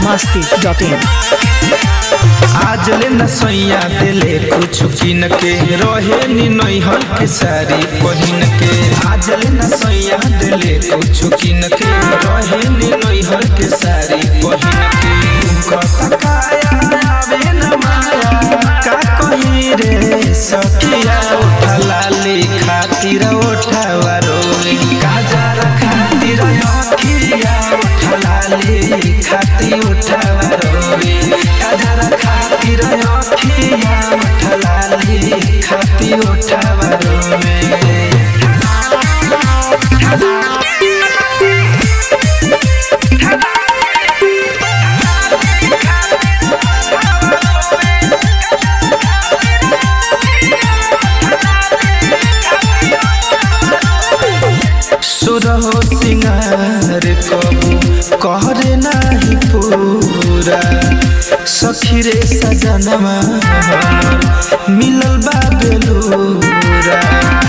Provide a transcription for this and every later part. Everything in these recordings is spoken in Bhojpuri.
masti.in आज ले न सैया दिले कुछ किन के रहे नी नैहर के सारी पहिन के आज ले न सैया दिले कुछ किन के रहे नी नैहर के सारी पहिन के कत काया आवे न माया का कही रे सखिया उठा लाली खातिर उठावा रोए काजर खातिर अखिया उठा लाली खातिर उठावा रोए काजर खातिर अखिया उठा लाली खातिर उठावा रोए सुरहो सिंगार कबू कहरे नाही पूरा सखी रे सजनवा हमर मिलल बा बेलूरा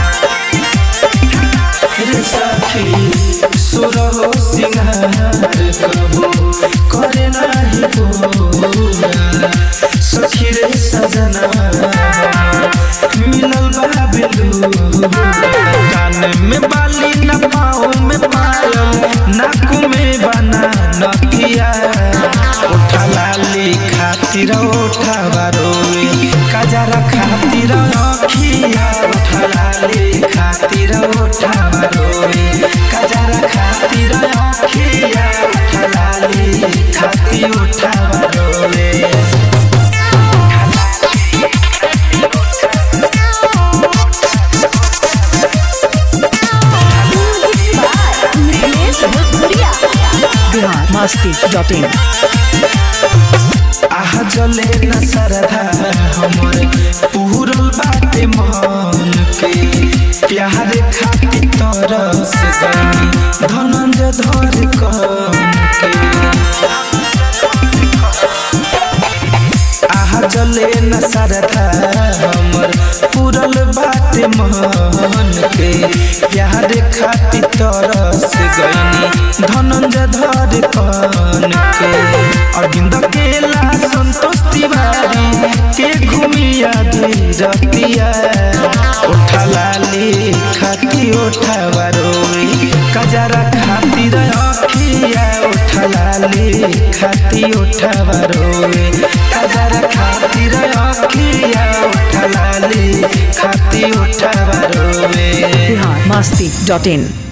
रे सखी सुरहो सिंगार कबू करे नाही पूरा सखी रे सजनवा हमर मिलल बा बेलूरा कान में बाली न पाँव में पायल नाक में बना नथिया उठा लाली खातिर उठा बारोए कजरा खातिर अखिया उठा लाली खातिर उठा बारोए कजरा खातिर अखिया उठा लाली खातिर उठा बारोए Bihar masti.in आह जले न सरधा हमर पूरल बाटे मन के प्यार खातिर तरस गई धनंजय धर कन के आह जले न सरधा हमर पूरल बाटे मन के प्यार खातिर तरस गई धनंजय धर कन के अरविंद केला संतोष तिवारी के घूमिया धीरतिया उठा लाली खाती उठा बारोई कजरा खातिर अखिया उठा लाली खाती उठा बारोई कजरा खातिर अखिया उठा लाली खाती उठा बारोई Bihar masti.in